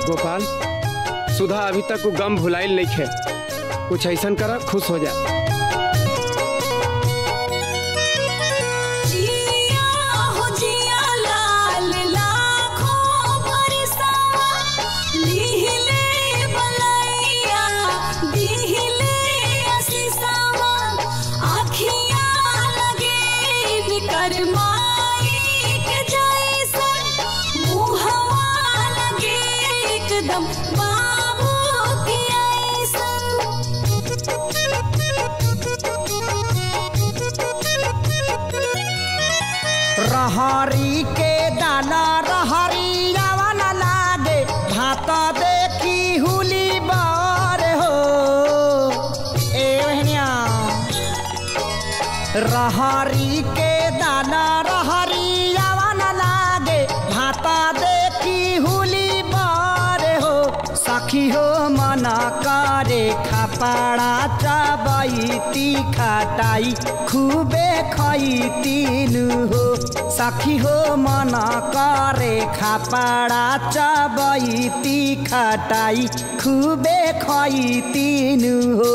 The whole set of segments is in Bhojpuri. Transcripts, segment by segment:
गोपाल सुधा अभी तक वो गम भुलाइल नहीं खे कुछ ऐसा करा खुश हो जा जिया हो जिया लाल लाखों बरसावा लिहिले बलैया दिहिले असीसावा आखियाँ लगे बिकर माई के जैसन मुहवा लगे एकदम बाबू के रहरी के दाना रहरी रावण लागे भात देखी हुली बार हो ए बहनिया रहरी के दाना रहरी रावण लागे भात देखी हुली बार हो सखी हो मना करे खापाड़ा चाबैती खाटाई खूबे खैतीन हो सखी हो मना करे खापाड़ा चाबैती खाटाई खूबे खैतीन हो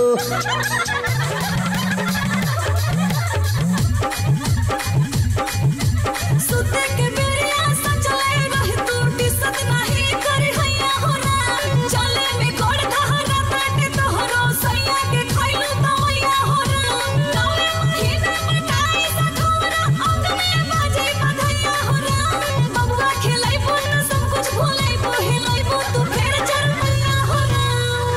सुते के बेरिया सचले रहे तू टिसत नाही करे हैया होना चले में गोड़ कहरा बाटे तोहरो सैया के खइलू तो मैया होना नवे महीने मटाई सखोरा अंग में बाजे बधैया होना बबुआ खेलाई बोल सब कुछ भूलाई बो हिलाई बो तू फेर चल मैया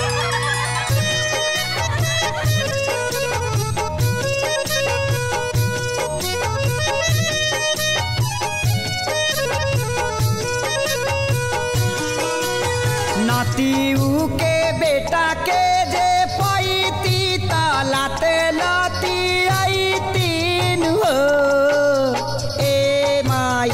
नातीऊ के बेटा के जे पैती तालाते लाती आई तीन हो ए माई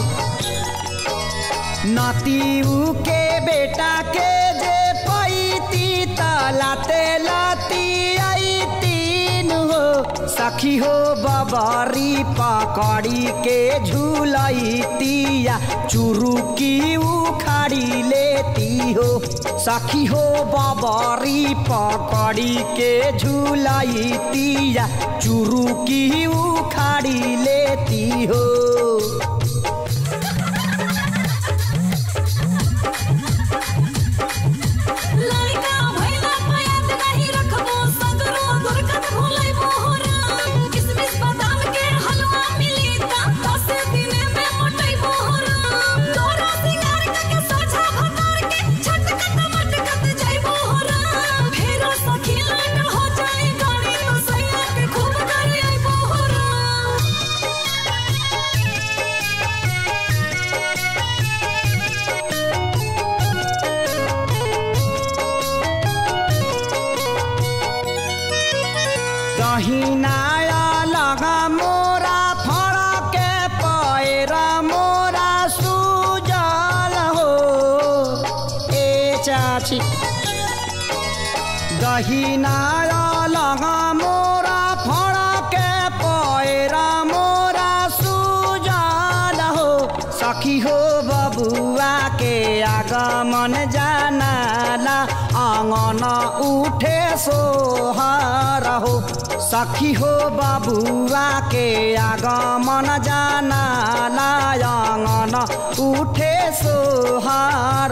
नातीऊ के बेटा के जे पैती तालाते लाती आई तीन हो सखी हो बबारी पकड़ी के झूलैतिया चुरुकी उखाड़ी लेती हो सखी हो बबारी पकड़ी के झूलैतिया चुरुकी उखाड़ी लेती हो लड़का भइला पयाद नहीं रखबो सगरो दुर्गत भूलै मोहरा किसमिस बादाम के हलवा मिली ता दस दिन में मोटै मोहरा तोरा सिंगार के सोझा भतार के छटकत मटकत जाई मोहरा फेरो सखी लट हो जाई गाड़ी तो सैया के खूब करे आई मोहरा दहिनाया लगा मोरा फड़ा के पैरा मोरा सुजल हो ए चाची दहिनाया लगा मोरा फड़ा के पैरा मोरा सुजल हो सखी हो बबुआ के आगमन जानाला आंगन उठे सोहर हो सखी हो बबुआ के आगमन जानाला आंगन उठे सोहर